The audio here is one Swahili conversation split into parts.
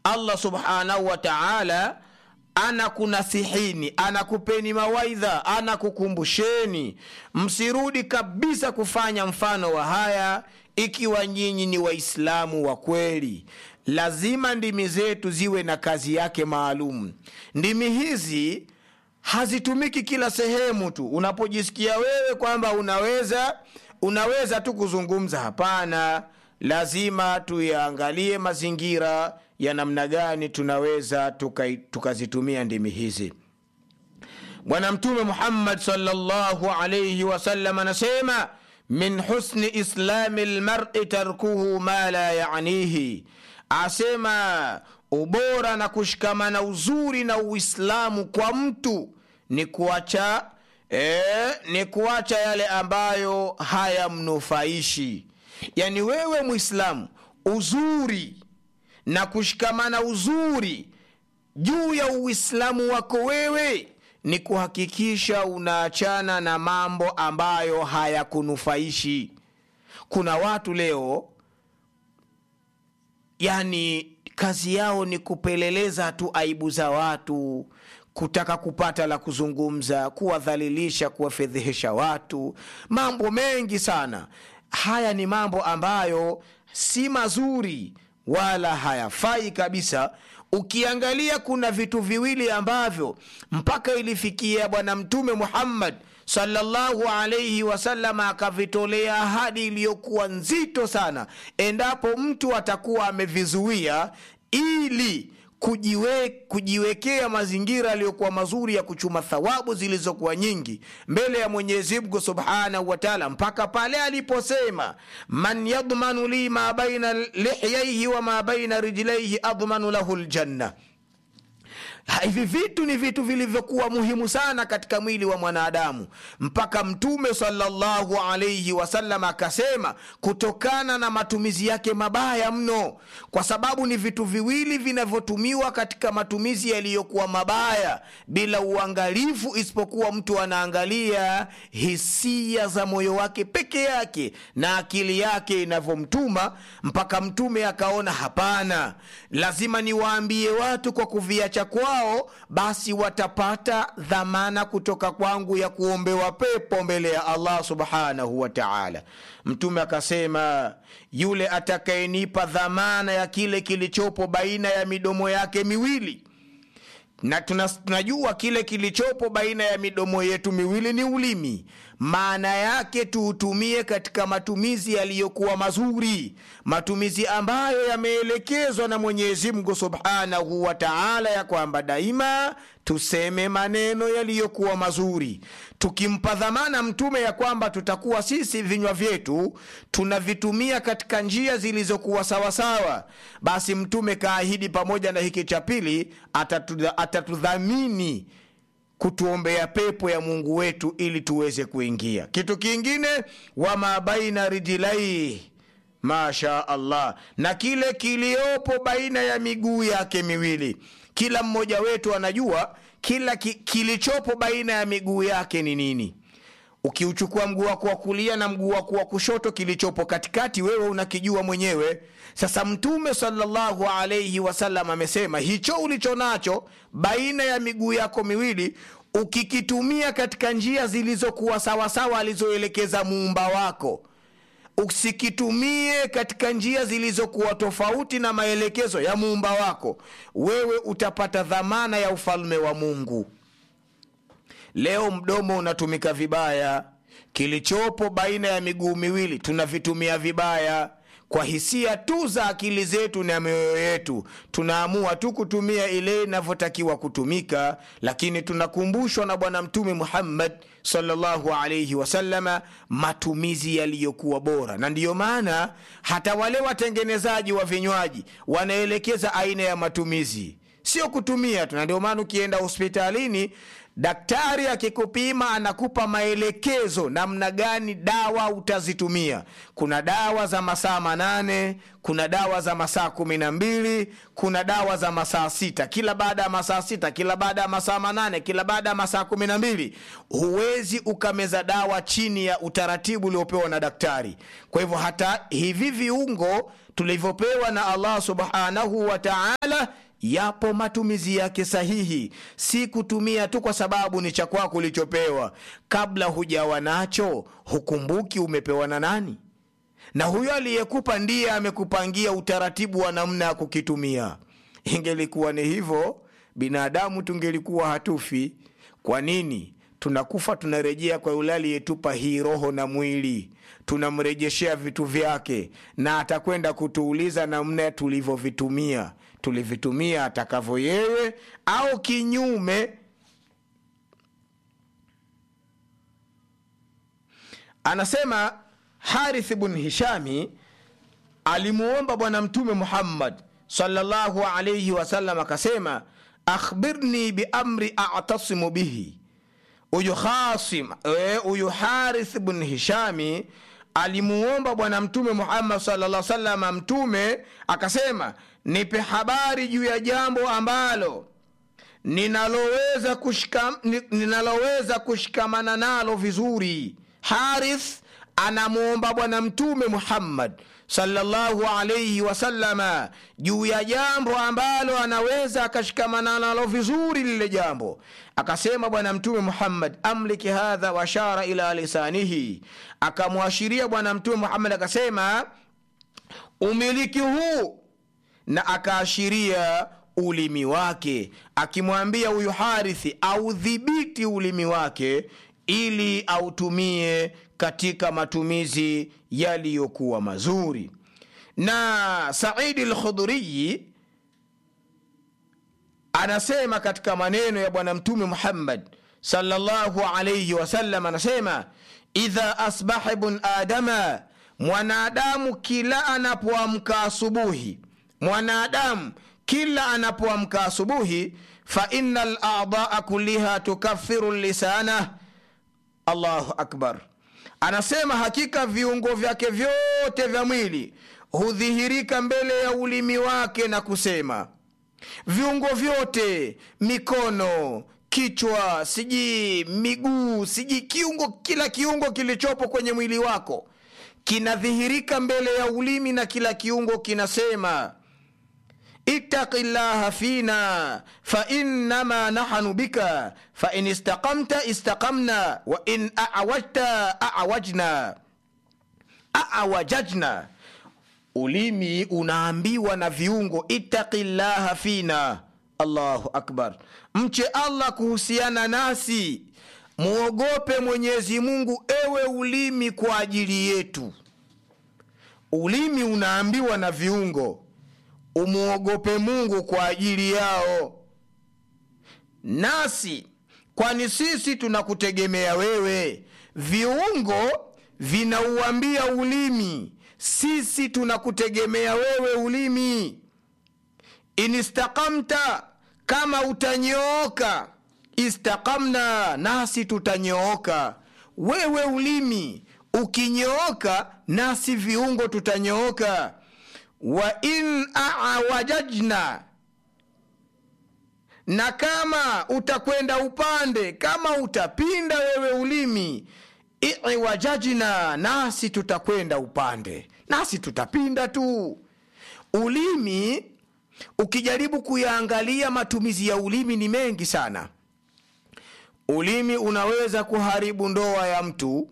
allah subhanahu wa taala anakunasihini anakupeni mawaidha anakukumbusheni msirudi kabisa kufanya mfano wa haya ikiwa nyinyi ni waislamu wa kweli lazima ndimi zetu ziwe na kazi yake maalum ndimi hizi hazitumiki kila sehemu tu unapojisikia wewe kwamba unaweza unaweza tu kuzungumza hapana lazima tuyaangalie mazingira ya namna gani tunaweza tukazitumia tuka ndimi hizi bwana mtume muhammad salllahu alaihi wasallam anasema min husni islami lmari tarkuhu ma la yanihi asema ubora na kushikamana uzuri na uislamu kwa mtu ni kuacha e, ni kuacha yale ambayo hayamnufaishi yani wewe mwislamu uzuri na kushikamana uzuri juu ya uislamu wako wewe ni kuhakikisha unaachana na mambo ambayo hayakunufaishi kuna watu leo yani kazi yao ni kupeleleza tu aibu za watu kutaka kupata la kuzungumza kuwadhalilisha kuwafedhehesha watu mambo mengi sana haya ni mambo ambayo si mazuri wala hayafai kabisa ukiangalia kuna vitu viwili ambavyo mpaka ilifikia bwana mtume muhammad sallallahu alaihi wasallam akavitolea ahadi iliyokuwa nzito sana endapo mtu atakuwa amevizuia ili kujiwe, kujiwekea mazingira yaliyokuwa mazuri ya kuchuma thawabu zilizokuwa nyingi mbele ya mwenyezi mungu subhanahu wataala mpaka pale aliposema man yadmanu li ma baina lihyaihi wa ma baina rijlaihi admanu lahu ljanna hivi vitu ni vitu vilivyokuwa muhimu sana katika mwili wa mwanadamu mpaka mtume salllahu alaihi wasallam akasema kutokana na matumizi yake mabaya mno kwa sababu ni vitu viwili vinavyotumiwa katika matumizi yaliyokuwa mabaya bila uangalifu isipokuwa mtu anaangalia hisia za moyo wake peke yake na akili yake inavyomtuma mpaka mtume akaona hapana lazima niwaambie watu kwa kuviacha kwao wao basi watapata dhamana kutoka kwangu ya kuombewa pepo mbele ya allah subhanahu wa taala mtume akasema yule atakayenipa dhamana ya kile kilichopo baina ya midomo yake miwili na tunajua kile kilichopo baina ya midomo yetu miwili ni ulimi maana yake tuutumie katika matumizi yaliyokuwa mazuri matumizi ambayo yameelekezwa na mwenyezi mungu subhanahu wa taala ya kwamba daima tuseme maneno yaliyokuwa mazuri tukimpa dhamana mtume ya kwamba tutakuwa sisi vinywa vyetu tunavitumia katika njia zilizokuwa sawasawa basi mtume kaahidi pamoja na hiki cha pili atatudhamini kutuombea pepo ya mungu wetu ili tuweze kuingia kitu kingine wama baina rijilai masha allah na kile kiliopo baina ya miguu yake miwili kila mmoja wetu anajua kila ki, kilichopo baina ya miguu yake ni nini ukiuchukua mguu wako wa kulia na mguu wako wa kushoto kilichopo katikati wewe unakijua mwenyewe sasa mtume salllahu alaihi wasallam amesema hicho ulicho nacho baina ya miguu yako miwili ukikitumia katika njia zilizokuwa sawasawa alizoelekeza muumba wako usikitumie katika njia zilizokuwa tofauti na maelekezo ya muumba wako wewe utapata dhamana ya ufalme wa mungu leo mdomo unatumika vibaya kilichopo baina ya miguu miwili tunavitumia vibaya kwa hisia tu za akili zetu na mioyo yetu tunaamua tu kutumia ile inavyotakiwa kutumika lakini tunakumbushwa na bwana mtume muhammad salllahu alaihi wasalama matumizi yaliyokuwa bora na ndiyo maana hata wale watengenezaji wa vinywaji wanaelekeza aina ya matumizi sio kutumia tu na ndio maana ukienda hospitalini daktari akikupima anakupa maelekezo namna gani dawa utazitumia kuna dawa za masaa manane kuna dawa za masaa kumi na mbili kuna dawa za masaa sita kila baada ya masaa sita kila baada ya masaa manane kila baada ya masaa kumi na mbili huwezi ukameza dawa chini ya utaratibu uliopewa na daktari kwa hivyo hata hivi viungo tulivyopewa na allah subhanahu wa taala yapo matumizi yake sahihi si kutumia tu kwa sababu ni cha kwako ulichopewa kabla hujawa nacho hukumbuki umepewa na nani na huyo aliyekupa ndiye amekupangia utaratibu wa namna ya kukitumia ingelikuwa ni hivyo binadamu tungelikuwa hatufi kwa nini tunakufa tunarejea kwa yule aliyetupa hii roho na mwili tunamrejeshea vitu vyake na atakwenda kutuuliza namna tulivyovitumia tulivitumia atakavyo yeye au kinyume anasema harith bn hishami alimuomba bwana mtume muhammad salllahu alaihi wasallam akasema akhbirni biamri atasimu bihi huyu khasim huyu harith bn hishami alimuomba bwana mtume muhammad salaa salama mtume akasema nipe habari juu ya jambo ambalo ninaloweza kushika, ninaloweza kushikamana nalo vizuri harith anamwomba bwana mtume muhammad sallallahu alaihi wasallama juu ya jambo ambalo anaweza akashikamana nalo vizuri lile jambo akasema bwana mtume muhammad amliki hadha washara ila lisanihi akamwashiria bwana mtume muhammad akasema umiliki huu na akaashiria ulimi wake akimwambia huyu harithi audhibiti ulimi wake ili autumie katika matumizi yaliyokuwa mazuri na saidi lkhudhuriyi anasema katika maneno ya bwana mtume muhammad salllahu alaihi wasallam anasema idha asbaha ibn adama mwanadamu kila anapoamka asubuhi mwanadamu kila anapoamka asubuhi faina ladaa kulliha tukafiru lisanah allahu akbar anasema hakika viungo vyake vyote vya mwili hudhihirika mbele ya ulimi wake na kusema viungo vyote mikono kichwa sijii miguu sijii kiungo kila kiungo kilichopo kwenye mwili wako kinadhihirika mbele ya ulimi na kila kiungo kinasema ittaqi llaha fina fainnama nahnu bika fain istaqamta istaqamna wain awajta awajna awajajna ulimi unaambiwa na viungo ittaqi llaha fina allahu akbar mche allah kuhusiana nasi mwogope mwenyezi mungu ewe ulimi kwa ajili yetu ulimi unaambiwa na viungo umwogope mungu kwa ajili yao nasi kwani sisi tunakutegemea wewe viungo vinauambia ulimi sisi tunakutegemea wewe ulimi inistakamta kama utanyooka istaqamna nasi tutanyooka wewe ulimi ukinyooka nasi viungo tutanyooka wa in awajajna na kama utakwenda upande kama utapinda wewe ulimi iwajajna nasi tutakwenda upande nasi tutapinda tu ulimi ukijaribu kuyaangalia matumizi ya ulimi ni mengi sana ulimi unaweza kuharibu ndoa ya mtu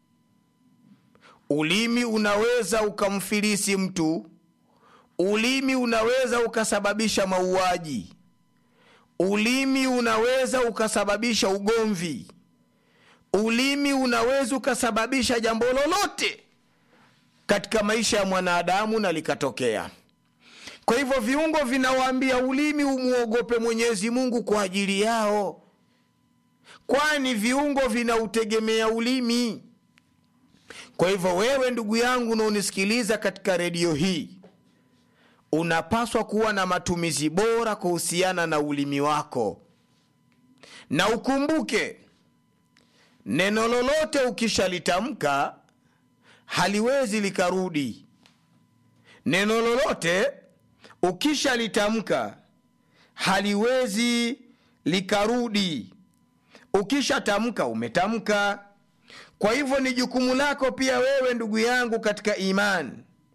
ulimi unaweza ukamfilisi mtu ulimi unaweza ukasababisha mauaji ulimi unaweza ukasababisha ugomvi ulimi unaweza ukasababisha jambo lolote katika maisha ya mwanadamu na likatokea kwa hivyo viungo vinawaambia ulimi umwogope mwenyezi mungu kwa ajili yao kwani viungo vinautegemea ulimi kwa hivyo wewe ndugu yangu unaonisikiliza katika redio hii unapaswa kuwa na matumizi bora kuhusiana na ulimi wako na ukumbuke neno lolote ukishalitamka haliwezi likarudi neno lolote ukishalitamka haliwezi likarudi ukishatamka umetamka kwa hivyo ni jukumu lako pia wewe ndugu yangu katika imani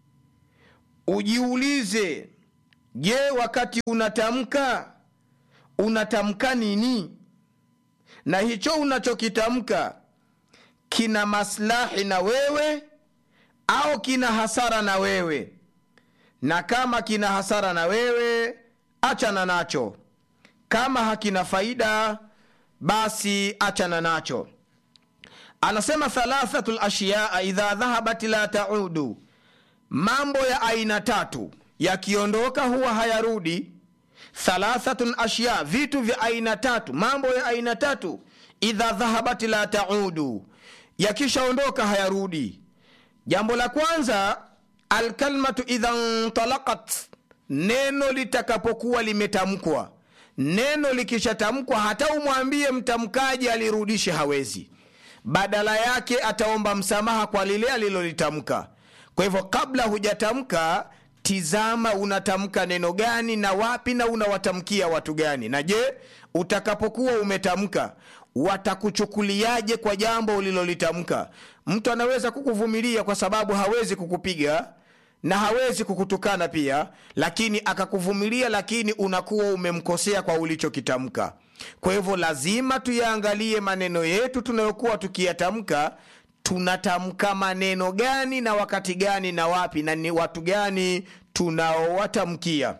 ujiulize je wakati unatamka unatamka nini na hicho unachokitamka kina maslahi na wewe au kina hasara na wewe na kama kina hasara na wewe achana nacho kama hakina faida basi achana nacho anasema thalathatu lashiyaa idha dhahabat la taudu mambo ya aina tatu yakiondoka huwa hayarudi thalathatun ashya vitu vya aina tatu mambo ya aina tatu idha dhahabat la taudu yakishaondoka hayarudi jambo la kwanza alkalmatu idha ntalaqat neno litakapokuwa limetamkwa neno likishatamkwa hata umwambie mtamkaji alirudishe hawezi badala yake ataomba msamaha kwa lile alilolitamka kwa hivyo kabla hujatamka tizama unatamka neno gani na wapi na unawatamkia watu gani na je utakapokuwa umetamka watakuchukuliaje kwa jambo ulilolitamka mtu anaweza kukuvumilia kwa sababu hawezi kukupiga na hawezi kukutukana pia lakini akakuvumilia lakini unakuwa umemkosea kwa ulichokitamka kwa hivyo lazima tuyaangalie maneno yetu tunayokuwa tukiyatamka tunatamka maneno gani na wakati gani na wapi na ni watu gani tunaowatamkia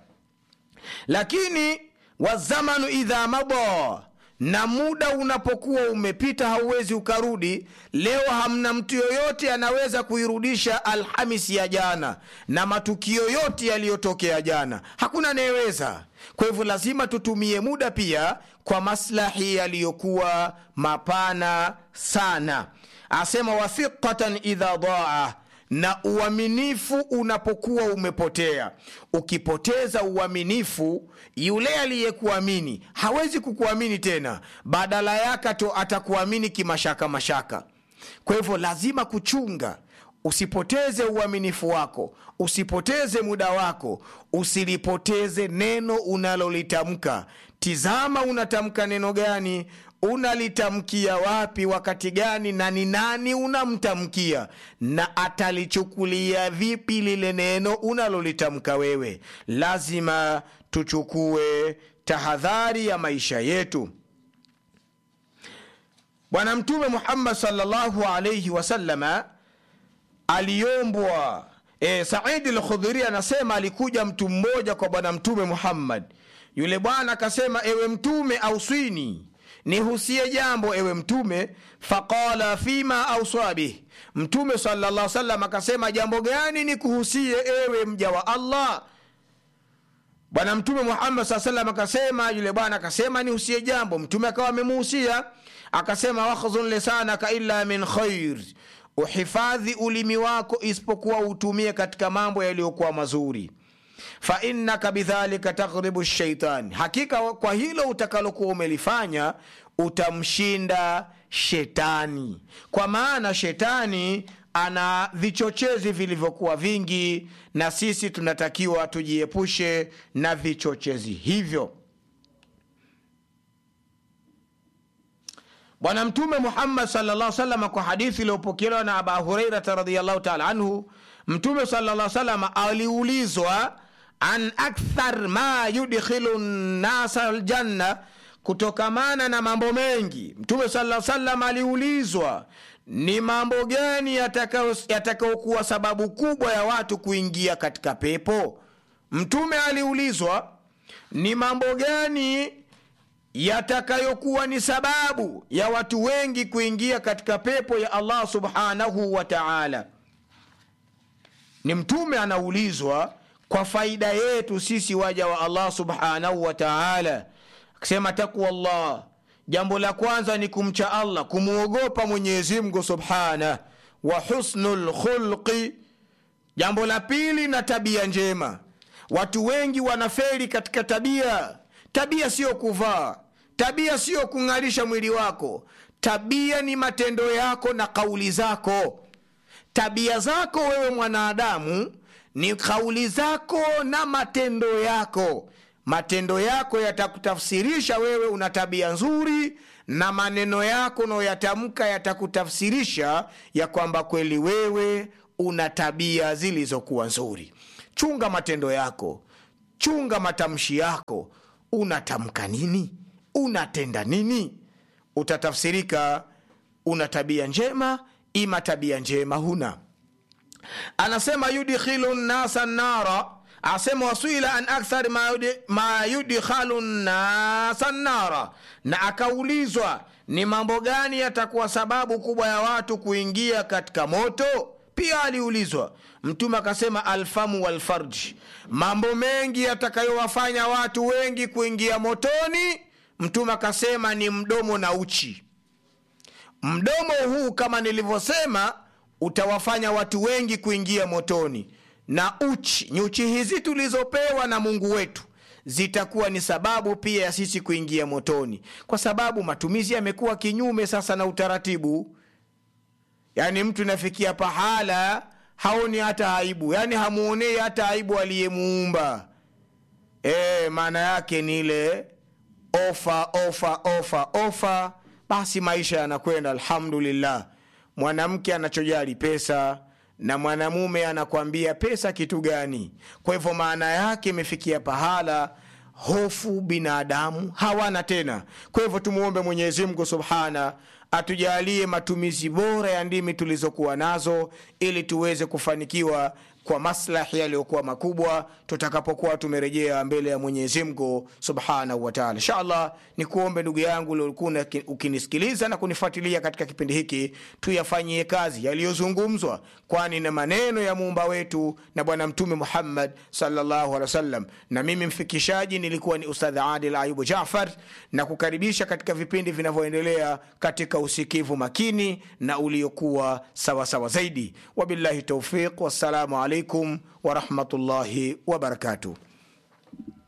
lakini wazamanu idha mada na muda unapokuwa umepita hauwezi ukarudi leo hamna mtu yoyote anaweza kuirudisha alhamisi ya jana na matukio yote yaliyotokea jana hakuna anayeweza kwa hivyo lazima tutumie muda pia kwa maslahi yaliyokuwa mapana sana asema wathiqatan idha daa na uaminifu unapokuwa umepotea ukipoteza uaminifu yule aliyekuamini hawezi kukuamini tena badala yake to atakuamini kimashaka mashaka kwa hivyo lazima kuchunga usipoteze uaminifu wako usipoteze muda wako usilipoteze neno unalolitamka tizama unatamka neno gani unalitamkia wapi wakati gani na ni nani unamtamkia na atalichukulia vipi lile neno unalolitamka wewe lazima tuchukue tahadhari ya maisha yetu bwana mtume muhammad salllahu alaihi wasalama aliombwa e, saidi lkhudhuri anasema alikuja mtu mmoja kwa bwana mtume muhammad yule bwana akasema ewe mtume auswini nihusie jambo ewe mtume faqala fima auswa bih mtume salllah salam akasema jambo gani nikuhusie ewe mja wa allah bwana mtume muhammad saa salam akasema yule bwana akasema nihusie jambo mtume akawa amemuhusia akasema wakhdhun lisanaka illa min khair uhifadhi ulimi wako isipokuwa utumie katika mambo yaliyokuwa mazuri fainnaka bidhalika taghribu shaitani hakika kwa hilo utakalokuwa umelifanya utamshinda shetani kwa maana shetani ana vichochezi vilivyokuwa vingi na sisi tunatakiwa tujiepushe na vichochezi hivyo bwana mtume muhammad salllah salama kwa hadithi iliyopokelewa na aba hureirata radiallahu taala anhu mtume salllah salama aliulizwa an akthar ma yudkhilu nnasa ljanna kutokamana na mambo mengi mtume saa salam aliulizwa ni mambo gani yatakayokuwa yataka sababu kubwa ya watu kuingia katika pepo mtume aliulizwa ni mambo gani yatakayokuwa ni sababu ya watu wengi kuingia katika pepo ya allah subhanahu wa taala ni mtume anaulizwa kwa faida yetu sisi waja wa allah subhanahu wa taala akisema takwa llah jambo la kwanza ni kumcha allah kumwogopa mwenyezimngu subhanah wa husnu lkhulqi jambo la pili na tabia njema watu wengi wanaferi katika tabia tabia siyo kuvaa tabia siyo kung'arisha mwili wako tabia ni matendo yako na kauli zako tabia zako wewe mwanadamu ni kauli zako na matendo yako matendo yako yatakutafsirisha wewe una tabia nzuri na maneno yako unayoyatamka yatakutafsirisha ya kwamba kweli wewe una tabia zilizokuwa nzuri chunga matendo yako chunga matamshi yako unatamka nini unatenda nini utatafsirika una tabia njema ima tabia njema huna anasema yudkhilu nnasa nara asema wasuila an akthar ma, yudi, ma yudkhalu nnasa nara na akaulizwa ni mambo gani yatakuwa sababu kubwa ya watu kuingia katika moto pia aliulizwa mtume akasema alfamu walfarji mambo mengi yatakayowafanya watu wengi kuingia motoni mtume akasema ni mdomo na uchi mdomo huu kama nilivyosema utawafanya watu wengi kuingia motoni na uchi nyuchi hizi tulizopewa na mungu wetu zitakuwa ni sababu pia ya sisi kuingia motoni kwa sababu matumizi yamekuwa kinyume sasa na utaratibu yaani mtu inafikia pahala haoni hata aibu yaani hamuonei hata aibu aliyemuumba e, maana yake ni ile ofa ofa ofa ofa basi maisha yanakwenda alhamdulillah mwanamke anachojali pesa na mwanamume anakwambia pesa kitu gani kwa hivyo maana yake imefikia pahala hofu binadamu hawana tena kwa hivyo tumwombe mwenyezi mungu subhana atujalie matumizi bora ya ndimi tulizokuwa nazo ili tuweze kufanikiwa kwa maslahi yaliyokuwa makubwa tutakapokuwa tumerejea mbele ya mwenyezi mungu subhanahu wataala inshallah ni kuombe ndugu yangu uliokuwa ukinisikiliza na kunifuatilia katika kipindi hiki tuyafanyie kazi yaliyozungumzwa kwani na maneno ya muumba wetu na bwana mtume muhammad salllahu alehi wasallam na mimi mfikishaji nilikuwa ni ustadh adil ayubu jafar na kukaribisha katika vipindi vinavyoendelea katika usikivu makini na uliokuwa sawasawa zaidi wabillahi taufiq wassalamu alaikum warahmatullahi wabarakatuh